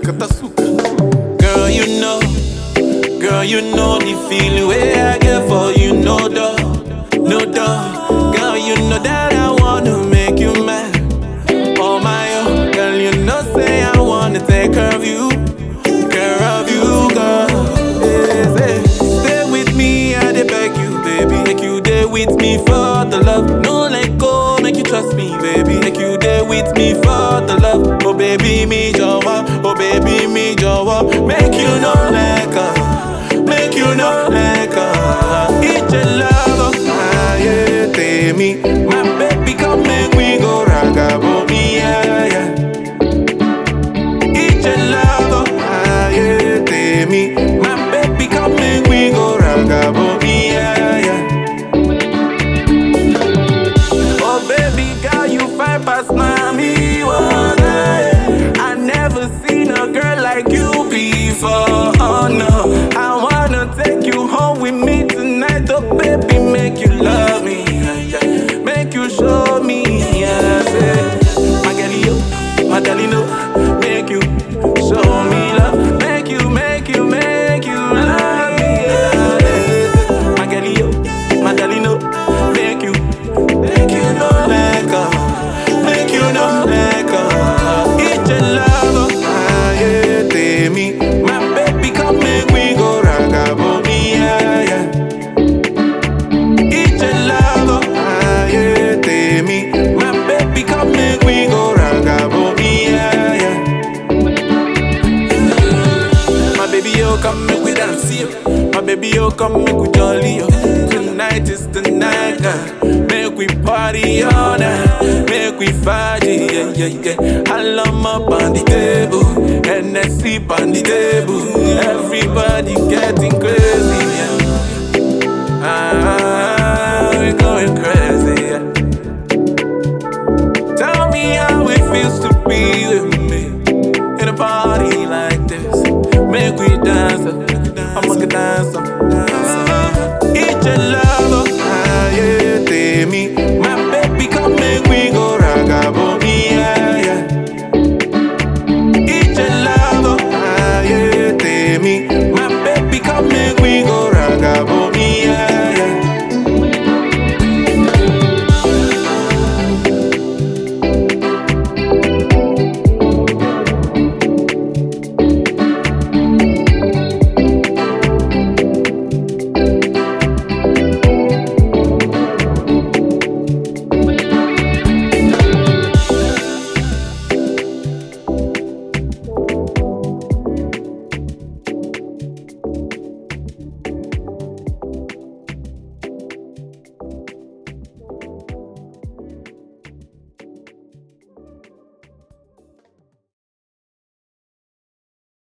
Katasuka. Girl, you know, girl, you know the feeling where I get for you, no doubt, no doubt. Girl, you know that I wanna make you mad. Oh my, oh, girl, you know say I wanna take care of you, care of you, girl. Yes, eh. Stay with me, I dey beg you, baby. Make you day with me for the love. No let go, make you trust me, baby. Make you day with me for the love. Oh baby, me jọ̀wọ́, oh baby, me jọ̀wọ́. Make you no let go, make you no let go. Ìjẹ love, ayé tèmi. My baby, come make we go ragabo, yeah, yeah. Ìjẹ love, ayé tèmi. My baby, come make we go ragabo, yeah, yeah. Oh baby girl, you fine past mommy one I never seen a girl like you before. Oh no, I wanna take you home with me tonight. Oh baby, make you love me, yeah, yeah. make you show me. Yeah, say, my girl, you, my darling, no, make you show me love, make you, make you, make you love me. Yeah, yeah. My girl, you, my darling, no, make you. Make you no let go, make you no let go. It's your love, ayé tèmi. My baby, come make we go ragabo, yeah, yeah. It's your love, ayé tèmi. My baby, come make we go ragabo, yeah, yeah. My baby, yo, come make we dance, yo. My baby, yo, come make we jolly, yo. Tonight is the night, girl. Make we party all night. Make we party, yeah, yeah, yeah. I love up on the table, and I sleep on the table. Everybody getting crazy.